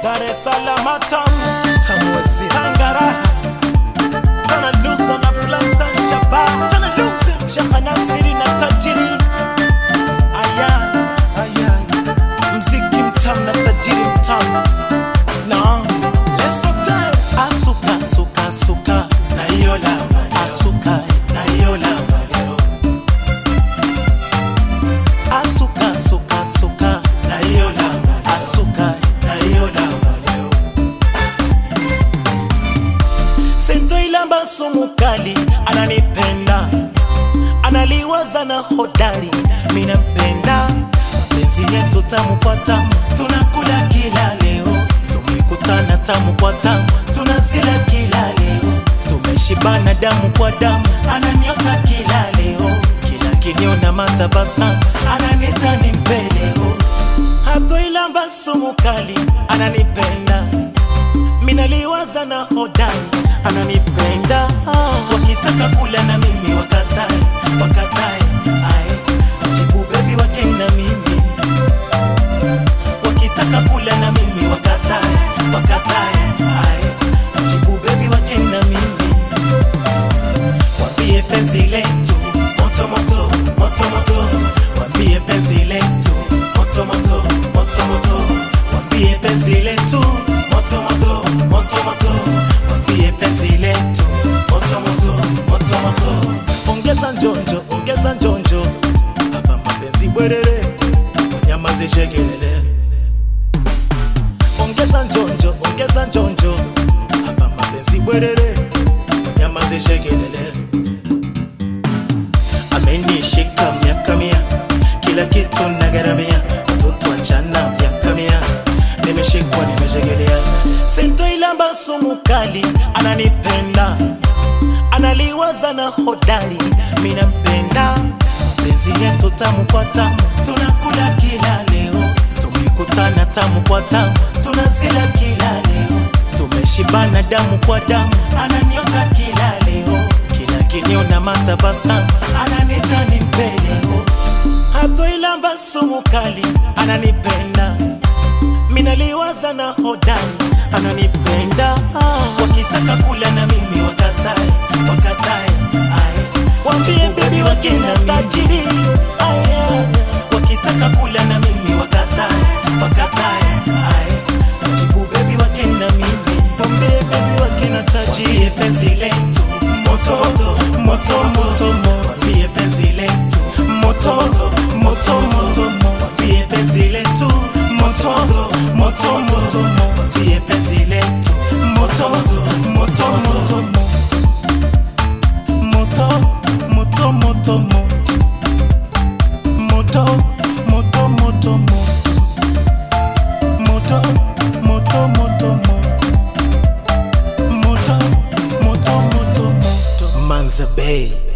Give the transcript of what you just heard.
Dar es Salaam tamu tamwezi Tangara Tana luza na planta shaba Tana luza Shekha Nasiri na tajiri Aya Aya Mziki mtamu na tajiri mtamu Na Lesote Asuka asuka asuka Na hiyo lamba Asuka na hiyo lamba leo Asuka asuka asuka Na hiyo lamba Asuka na hiyo lamba leo Sento ilamba sumu kali ananipenda analiwaza na hodari mina mpenda mapenzi yetu tamu kwa tamu tunakula kila leo tumekutana tamu kwa tamu tunazila kila leo tumeshibana damu kwa damu ananiota kila leo kila kiniona matabasamu ananita ni mpeleo hatoilamba sumu kali ananipenda minaliwaza na hodari ananipenda ah, wakitaka kula na mimi wakatae wakatae ae jibu bebi wake na mimi wakitaka kula na mimi wakatae wakatae ae jibu bebi wake na mimi wambie penzi letu moto moto moto moto wambie penzi letu moto moto moto moto wambie penzi letu moto moto moto moto wambie penzi letu moto moto moto moto ongeza njonjo ongeza njonjo hapa mapenzi bwerere wanyamaze shegelele ongeza njonjo ongeza njonjo hapa mapenzi bwerere wanyamaze shegelele amenishika miaka mia kila kitu nagaramia mtoto achana miaka mia nimeshikwa nimeshegelea sento ilamba sumu kali ananipenda analiwaza na hodari mina mpenda penzi yetu tamu kwa tamu tunakula kila leo tumekutana tamu kwa tamu tunazila kila leo tumeshibana damu kwa damu ananiota kila leo kila kiniona matabasamu ananita ni mpeleo hatoilamba sumu kali ananipenda minaliwaza na hodari ananipenda ah, wakitaka kula na mimi wakatae wakatae ae wambie bebi wakina tajiri ae wakitaka kula na mimi wakatae wakatae ae jibu bebi wakina mimi wambie bebi wakina tajiri penzi letu moto moto moto moto wambie penzi letu moto moto moto moto wambie penzi letu moto moto moto wambie penzi letu moto moto moto moto moto moto moto moto moto moto moto moto moto moto moto moto moto Manza Bay